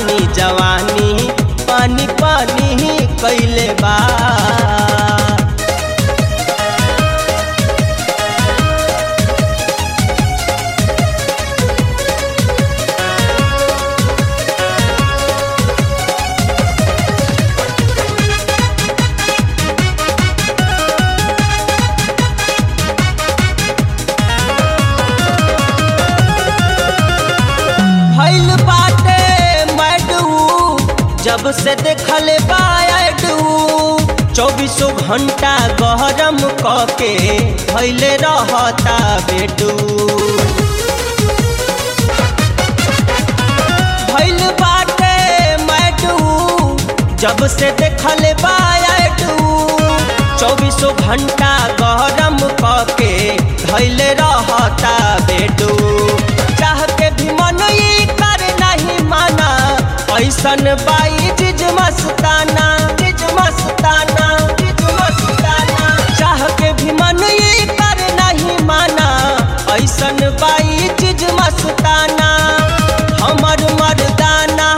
जपानी जवानी पानी पानी कैले बा भइल बाटे मैडू जब से देखल बायडू चौबीसों घंटा गरम कके भइले रहता बेडू भइल बाटे मैडू जब से देखल बायडू चौबीसों घंटा गरम कके धैले रहता बेडू चाह के भी मन ई कर नहीं माना ऐसन बाई जिज मस्ताना जिज मस्ताना जिज मस्ताना चाह के भी मन ई कर नहीं माना ऐसन बाई जिज मस्ताना हमर मर्दाना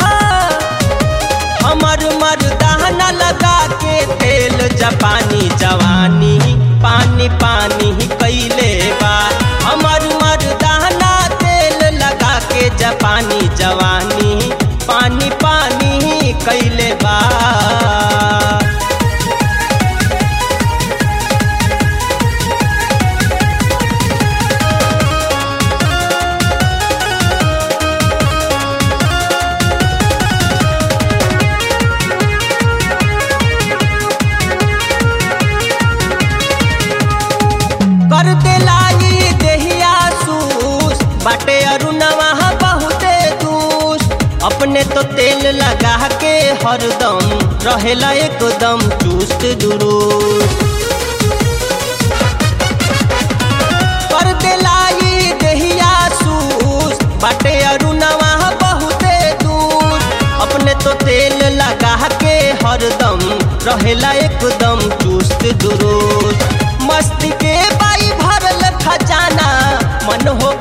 हमर मर्दाना लगा के तेल जापानी जवानी पानी पानी कैले बा हमर मर्दाना तेल लगा के जापानी जवानी पानी पानी कैले बा कर देलाई देहिया सूस बाटे अरुणवा बहुते दूस अपने तो तेल लगा के हरदम रहेला एकदम चुस्त दुरुस्त कर देलाई देहिया सूस बाटे अरुणवा बहुते दूस अपने तो तेल लगा के हरदम रहेला एकदम चुस्त दुरुस्त मस्ती के बाई भरल खजाना मन हो